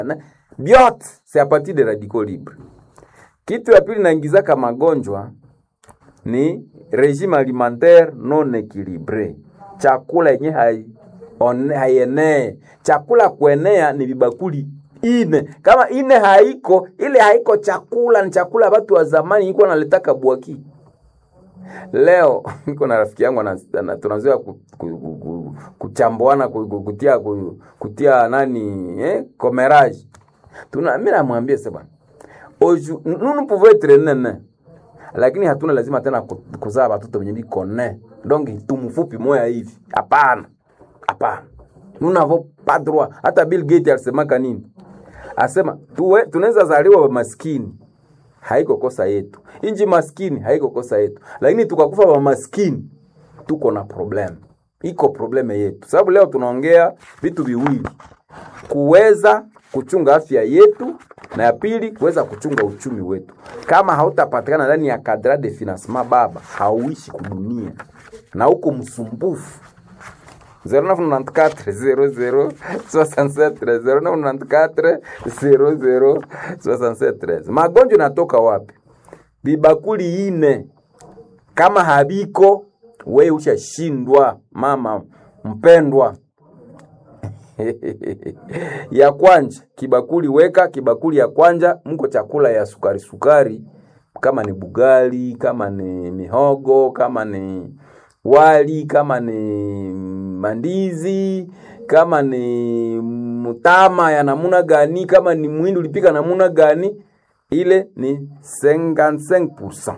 byote c'est à partir de radicaux libres. Kitu ya pili naingizaka magonjwa ni regime alimentaire non equilibre, chakula yenye hai one- haienee. Chakula kuenea ni vibakuli ine, kama ine haiko, ile haiko chakula, ni chakula ya watu wa zamani iko naletaka bwaki leo niko na rafiki yangu ana- ana- tunazoea ku- ku- ku- ku- kuchambuana ku- ku- kutia ku- kutia nani eh, comérage tuna mimi namwambia sasa bwana oju nous nous pouvons être nene lakini hatuna lazima tena ku- kuzaa watoto wenye biko ne donc tumfupi moya hivi hapana hapana nous n'avons pas droit hata Bill Gates alisemaka nini asema tuwe tunaweza zaliwa maskini haiko kosa yetu. Inji maskini haiko kosa yetu, lakini tukakufa wa maskini tuko na problem, iko probleme yetu. Sababu leo tunaongea vitu viwili, kuweza kuchunga afya yetu na ya pili kuweza kuchunga uchumi wetu. Kama hautapatikana ndani ya kadra de financement, baba, hauishi kudunia na uko msumbufu 0994 magonjwa natoka wapi? Bibakuli ine kama habiko, we ushashindwa mama mpendwa. ya kwanja kibakuli weka kibakuli ya kwanja, mko chakula ya sukari sukari, kama ni bugali, kama ni mihogo, kama ni wali, kama ni mandizi, kama ni mutama ya namuna gani, kama ni mwindi ulipika namuna gani, ile ni 55%.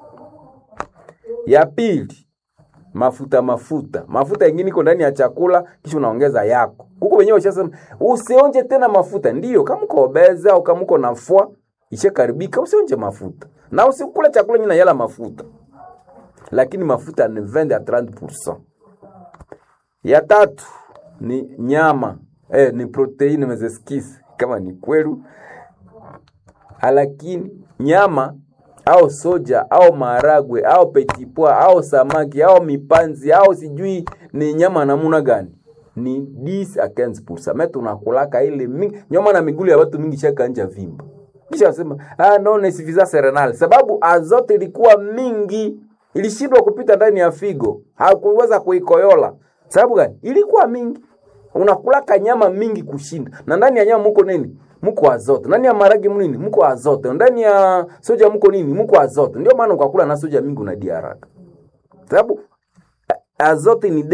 Ya pili mafuta mafuta mafuta yengine iko ndani ya chakula, kisha unaongeza yako huko wenyewe. Ushasema usionje tena mafuta, ndiyo kama uko obeza au kama uko nafua ishakaribika, usionje mafuta na usikule chakula nyina yala mafuta, lakini mafuta ni 20 à 30%. Ya tatu ni nyama eh, ni proteini mezeskisi kama ni kwelu, lakini nyama au soja au maharagwe au petipwa au samaki au mipanzi au sijui ni nyama namuna gani ni 10 a 15%. Mimi tunakulaka ile mingi nyama na migulu ya watu mingi shaka nja vimba. Kisha sema ah no ni suffisance renale sababu azote ilikuwa mingi ilishindwa kupita ndani ya figo. Hakuweza kuikoyola. Sababu gani? Ilikuwa mingi. Unakulaka nyama mingi kushinda. Na ndani ya nyama muko nini? Muko azote. Ndani ya maragi mnini? Muko azote. Ndani ya soja muko nini? Muko azote. Ndio maana ukakula na soja mingi unadia haraka. Sababu a- azote ni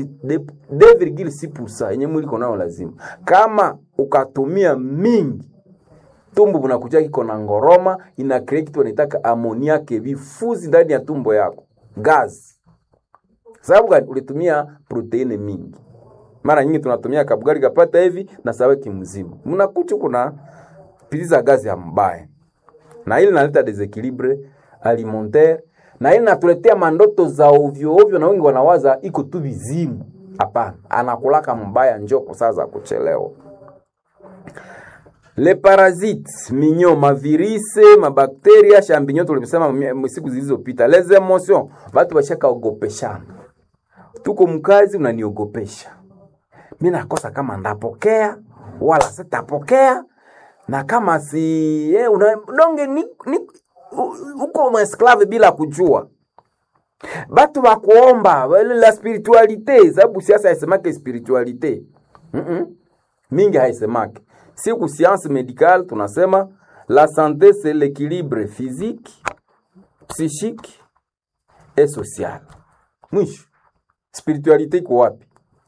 2,6% yenye mwili iko nayo lazima. Kama ukatumia mingi tumbo bunakuja kiko na ngoroma, ina create kitu wanaitaka amoniake, vifuzi ndani ya tumbo yako, gas. Sababu gani? Ulitumia proteini mingi. Mara nyingi tunatumia kabugali kapata hivi na saweki mzima, mnakucha kuna piliza gazi ya mbaya, na ili naleta desequilibre alimentaire, na ili natuletea mandoto za ovyo ovyo, na wengi wanawaza iko tu vizimu. Hapana, anakulaka mbaya, njoo saa za kuchelewa. Le parasites minyo mavirise mabakteria champignon tulimsema mie- siku zilizopita. Les emotions watu washaka ogopeshana, tuko mkazi unaniogopesha mi nakosa kama ndapokea wala sitapokea, na kama si eh, una, donge ni, ni, u- uko mwesklave bila kujua batu bakuomba wale la spiritualite, sababu siasa haisemake spiritualite mm -mm. mingi haisemake. Siku science médicale tunasema la santé c'est l'équilibre physique, psychique et social. Mwisho spiritualite iko wapi?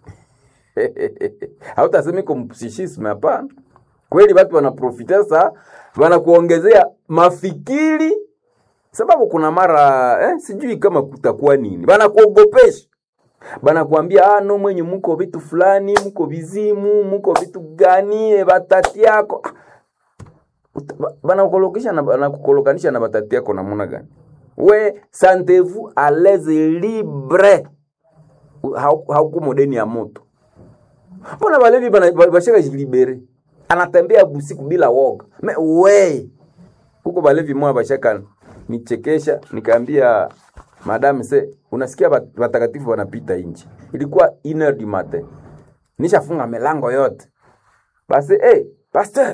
hautasema iko mpsichisme, hapana. Kweli watu wanaprofita sasa, wanakuongezea mafikiri sababu kuna mara eh, sijui kama kutakuwa nini, banakuogopesha banakuambia ah, no mwenye muko vitu fulani, muko vizimu, muko vitu gani, eh, batati yako Ah, uta- ba- banakukolokisha na banakukolokanisha na batati yako namuna gani? We sentez-vous à l'aise libre, Hau- hauko modeni ya moto. Mbona balevi bana- ba- bashaka jilibere, anatembea busiku bila woga me we huko balevi moya bashaka nichekesha, nikaambia madam se, unasikia bat- watakatifu wanapita nje, ilikuwa iner du matin, nishafunga milango yote basi eh, pasteur